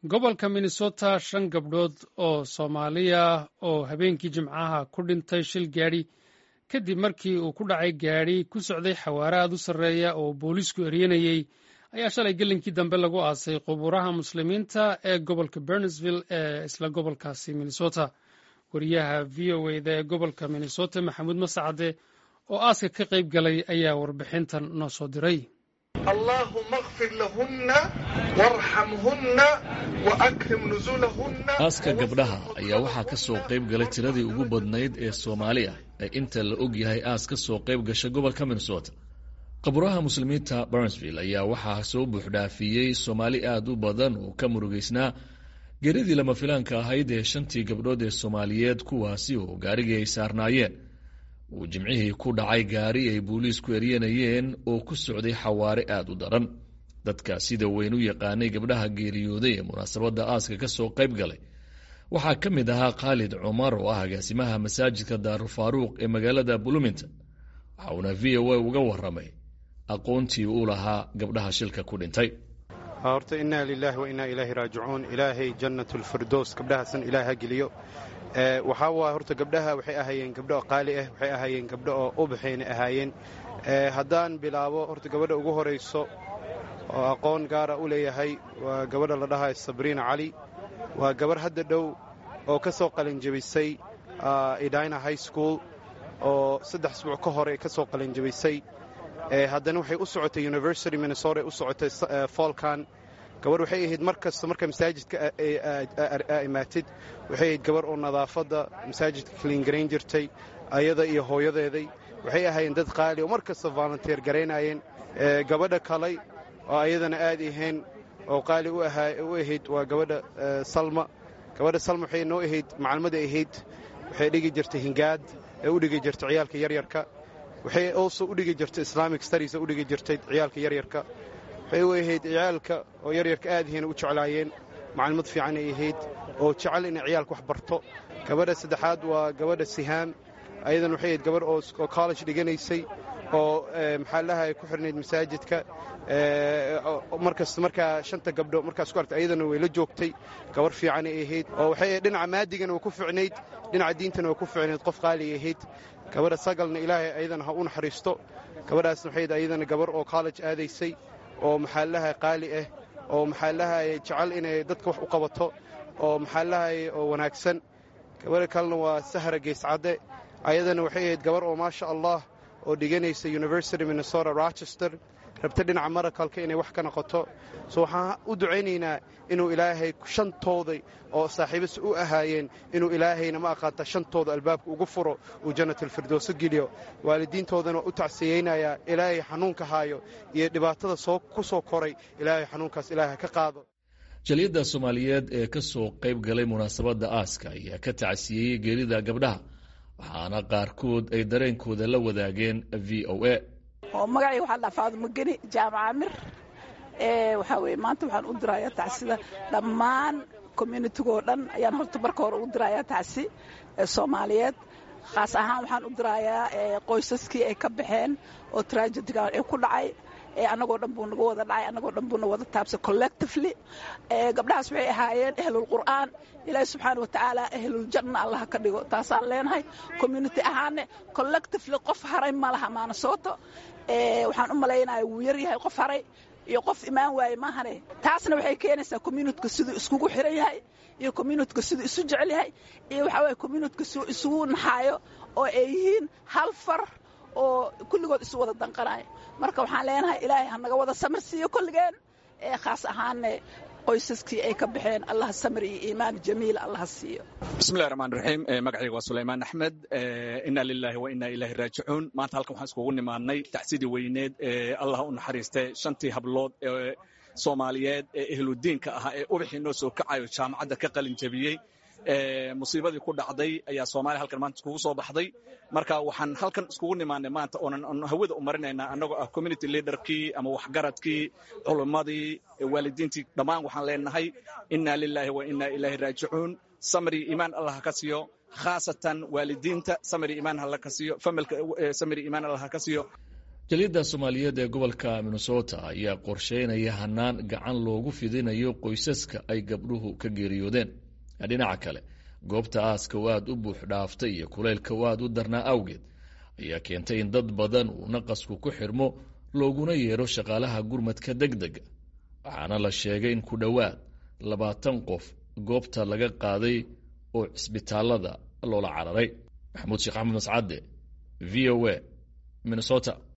gobolka minnesota shan gabdhood oo soomaaliya oo habeenkii jimcaha ku dhintay shil gaadhi kadib markii uu ku dhacay gaadhi ku socday xawaare aad u sarreeya oo booliisku eryanayey ayaa shalay gelinkii dambe lagu aasay qubuuraha muslimiinta ee gobolka bernesville ee isla gobolkaasi minnesota wariyaha v o eda ee gobolka minnesota maxamuud masacade oo aaska ka qayb galay ayaa warbixintan noo soo diray allahuma kfir lahunna warxamhunna waakrim nusulahunna aaska gabdhaha ayaa waxaa ka soo qayb galay tiradii ugu badnayd ee soomaali ah ee inta la og yahay aas ka soo qayb gasha gobolka minnesota qaburaha muslimiinta barnsville ayaa waxaa soo buuxdhaafiyey soomaali aad u badan oo ka murugaysnaa geeridii lama filaanka ahayd ee shantii gabdhood ee soomaaliyeed kuwaasi oo gaarigii ay saarnaayeen uu jimcihii ku dhacay gaari ay booliisku eryanayeen oo ku socday xawaare aad u daran dadka sida weyn u yaqaanay gabdhaha geeriyooday ee munaasabadda aaska ka soo qayb galay waxaa ka mid ahaa khaalid cumar oo ah agaasimaha masaajidka daarulfaaruuq ee magaalada bloomington waxa uuna v o a uga waramay aqoontii uu lahaa gabdhaha shilka ku dhintay horta innaa lilaahi wa innaa ilaahi raajicuun ilaahay jannatulfirdows gabdhahaasan ilaah ha geliyo waxaa waay horta gabdhaha waxay ahaayeen gabdho qaali ah waxay ahaayeen gabdho oo ubaxayna ahaayeen haddaan bilaabo horta gabadha ugu horayso oo aqoon gaara u leeyahay waa gabadha la dhahayo sabriina cali waa gabarh hadda dhow oo ka soo qalinjabisay edina high school oo saddex isbuuc ka hore ka soo qalinjabisay haddana waxay u socotay university minnesota u socotay foolkan gabarh waxay ahayd mar kasta marka masaajidka imaatid waxay ahayd gabarh oo nadaafadda masaajidka kaliingarayn jirtay ayada iyo hooyadeeday waxay ahaayeen dad qaali oo mar kasta volunteer garaynayeen gabadha kalay oo ayadana aad ahayn oo qaali u ahayd waa gabadha salma gabadha salma waxay noo ahayd macalmada ahayd waxay dhigi jirtay hingaad ee u dhigi jirtay ciyaalka yaryarka waxay also u dhigi jirtay islamic studies u dhigi jirtay ciyaalka yaryarka waxay u ahayd ciyaalka oo yaryarka aad ahayna u jeclaayeen macallimad fiican ay ahayd oo jecel inay ciyaalka wax barto gabadha saddexaad waa gabadha sihaam ayadan waxay ahayd gabadh oo college dhiganaysay oo maxaa lahay ku xirnayd masaajidka markasta markaa shanta gabdho markaas ku artay ayadana way la joogtay gabarh fiicanay ahayd oo waxay dhinaca maadigana waa ku ficnayd dhinaca diintana waa ku ficnayd qof qaaliay ahayd gabadha sagalna ilaahay ayadana ha u naxariisto gabadhaasna waxay ayadana gabarh oo college aadaysay oo maxaa lahay qaali ah oo maxaa lahay jecel inay dadka wax u qabato oo maxaa lahay oo wanaagsan gabadha kalena waa sahra geescadde ayadana waxay ahayd gabarh oo maasha allah oo dhiganaysa university minnesota rochester rabta dhinaca marakalka inay wax ka noqoto so waxaan u ducaynaynaa inuu ilaahay shantooda oo saaxiibas u ahaayeen inuu ilaahayna ma aqaanta shantooda albaabka ugu furo uu jannatalfirdowso geliyo waalidiintoodana waa u tacsiyeynayaa ilaahay xanuunka haayo iyo dhibaatada ku soo koray ilaahay xanuunkaas ilaahay ka qaado jaliyadda soomaaliyeed ee ka soo qayb galay munaasabadda aaska ayaa ka tacsiyeeyey geerida gabdhaha waxaana qaarkood ay dareenkooda la wadaageen v o a oo magacay waxaa dhaa faadumo geni jaamac amir waxaa weye maanta waxaan u dirayaa tacsida dhammaan communitigoo dhan ayaan horta marka hore u dirayaa tacsi soomaaliyeed khaas ahaan waxaan u dirayaa qoysaskii ay ka baxeen oo tragediga ee ku dhacay annagoo dhan buu naga wada dhacay annagoo dhan buu na wada taabsay collectively gabdhahaas waxay ahaayeen ahlulqur'aan ilaahi subxaana wa tacaala ahluljanna allaha ka dhigo taasaan leenahay community ahaane collectively qof haray ma laha maanasoto waxaan u malaynaya wuu yar yahay qof haray iyo qof imaan waaye maahane taasna waxay keenaysaa communityka siduu iskugu xiran yahay iyo communityka siduu isu jecel yahay iyo waxaa waye communityka siduu isugu naxaayo oo ay yihiin hal far oo kulligood isu wada danqanayo marka waxaan leenahay ilaahay ha naga wada samir siiyo kolligeen ee khaas ahaanne qoysaskii ay ka baxeen allah samir iyo iimaan jamiil allaha siiyo bismillahi raxmaan raxiim magacayga waa sulaymaan axmed inna lilaahi wa inna ilaahi raajicuun maanta halkan waxaan iskugu nimaadnay tacsidii weyneed ee allah u naxariistay shantii hablood ee soomaaliyeed ee ehludiinka ahaa ee ubaxii noo soo kacayo jaamacadda ka qalin jabiyey musiibadii ku dhacday ayaa soomaaliya halkan maanta iskugu soo baxday marka waxaan halkan iskugu nimaanay maanta oonan hawada u marinaynaa annagoo ah community leaderkii ama waxgaradkii culummadii waalidiintii dhammaan waxaan leenahay inna lilaahi wa inna ilaahi raajicuun samri iimaan allah ka siiyo khaasatan waalidiinta samri iimaan hala ka siiyo familka samri iimaan allah ka siiyo keliyadda soomaaliyeed ee gobolka minnesota ayaa qorsheynaya hanaan gacan loogu fidinayo qoysaska ay gabdhuhu ka geeriyoodeen dhinaca kale goobta aaska oo aada u buux dhaaftay iyo kuleylka oo aada u darnaa awgeed ayaa keentay in dad badan uu naqasku ku xirmo looguna yeero shaqaalaha gurmadka deg dega waxaana la sheegay in ku dhowaad labaatan qof goobta laga qaaday oo cisbitaalada loola cararay maxamuud sheekh axmed mascade v o a minnesota